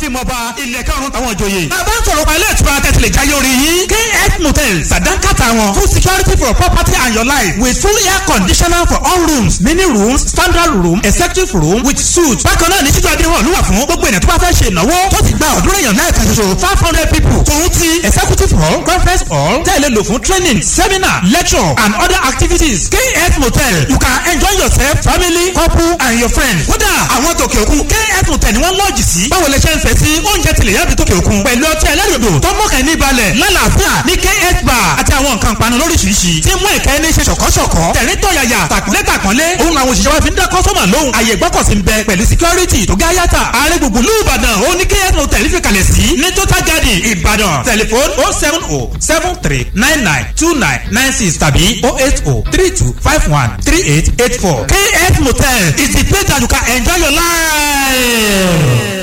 àfimọba ilẹ̀ karùn-ún táwọn ìjòyè. bàbá ń sọ̀rọ̀ pa ilé ìtura tẹ̀sílẹ̀ jáyé orí yín. kf motel sàdánkàtà wọn full security for property and your life with full air conditioner for all rooms mini rooms standard room executive room with suite. bákan náà ní títú adé hàn lúwà fún gbogbo ènìyàn tó bá fẹ́ ṣe ìnáwó tó ti gba ọ̀dúnrún èèyàn náà kan ṣoṣo five hundred people. tòun ti executive hall conference hall tẹ̀lé lò fún training seminar lecture and other activities. kf motel you can enjoy yourself family couple and your friends. kódà àwọn tòkè òkun kf motel ni wọ́n lọ́ọ̀jì sí. báwo lè ṣe ń fẹ́ sí oúnjẹ tilẹ̀ yàbí tòkè òkun. pẹ̀lú ọtí ẹlẹ́rìndò tó mọ̀kàn ní balẹ̀ lálàáfíà ní kf bar àti àwọn nǹkan panu lóríṣiríṣi. tí mú ìkẹ́ ní ṣe ṣọ̀kọ́ṣọ̀kọ́. tẹ̀rín tọ̀yàyà tàkúnlé tàkúnlé. òun làwọn òṣìṣẹ́ wa fi ń dá kọ́sọ́mà lóhùn. àyè gbọ́kọ̀sí ń bẹ pẹ̀lú security tó gá yàtà. ààrẹ gbùngbùn lù ìbàdàn ó ní kf motel fi kalẹ̀ sí. ní total garden ìbàdàn tẹlifon oh seven oh seven three nine nine two nine nine six tàbí oh eight oh three two five one three eight eight four. kf motel is the place that you can enjoy your life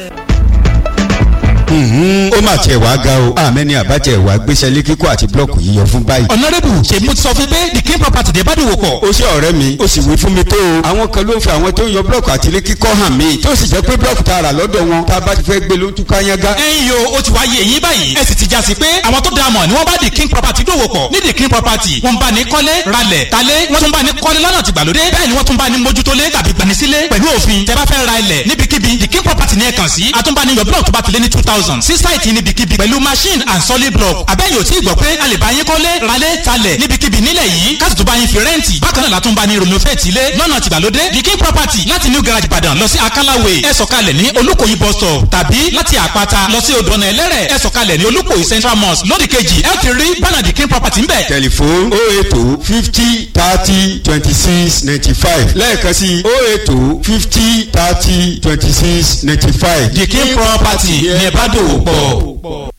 ó mà tiẹ̀ wá ga o àmẹ́ni àbájẹ́ ìwà gbéṣẹ́ lé kíkọ́ àti blọ́ọ̀kù yíyọ fún báyìí. ọ̀nàrẹ́bù ṣe mo ti sọ fún pé the king property dé bádùn wò pọ̀. ó ṣe ọ̀rẹ́ mi ó sì wí fún mi tó o. àwọn kan ló ń fi àwọn tó ń yọ blọ́ọ̀kù àti ilé kíkọ́ hàn mí tó sì jẹ́ pé blọ́ọ̀kù tá a rà lọ́dọ̀ wọn tá a bá ti fẹ́ gbé ló ń túká yángá. ẹ̀yin yo ó ti wá yé eyín báyìí ẹ sì ti já sí pé àwọn tó dáa mọ̀ ni wọ́n bá the king property dòwò pọ̀ ní the king property wọ́n bá ní kọ́lé ralẹ̀ talé wọ́n tún bá ní kọ́lé lọ́nà tìgbàlódé bẹ́ẹ̀ ni wọ́n tún bá ní mójútólé tàbí gbanisílé pẹ̀lú òfin tẹ́ bá fẹ́ ra ilẹ̀ níbikíbi the king property ní ẹ kàn sí àtúnbáni yọ blọ́ọ̀kù tó bá ti lé ní two thousand sí sáìtì níbikíbi pẹ̀lú machine and solid block abẹ́yẹ̀ ò tí ì gbọ́ pé a lè bá yín kọ́lé ralé talẹ̀ níbikíbi nílẹ̀ yìí káàtì tó bá yín fi rẹ́ǹtì bákan náà látún bá ní renovate ilé lọ́nà tìgbàlódé the king property láti new garage ìbàdàn lọ sí akálàwé ẹ sọ̀kalẹ̀ ní olùkòyí bus stop tàbí láti àpáta lọ sí odò ọ̀nà ẹlẹ́rẹ̀ ẹ sọ̀kalẹ̀ ní olùkòyí central mosque lódì kejì ẹ ti rí bánà the king property ń bẹ̀. tẹlifon o eto fifty thirty twenty six ninety five lẹ́ẹ̀kan sí o eto fifty thirty twenty six ninety five. the king property ní ẹ bá dòwò pọ̀.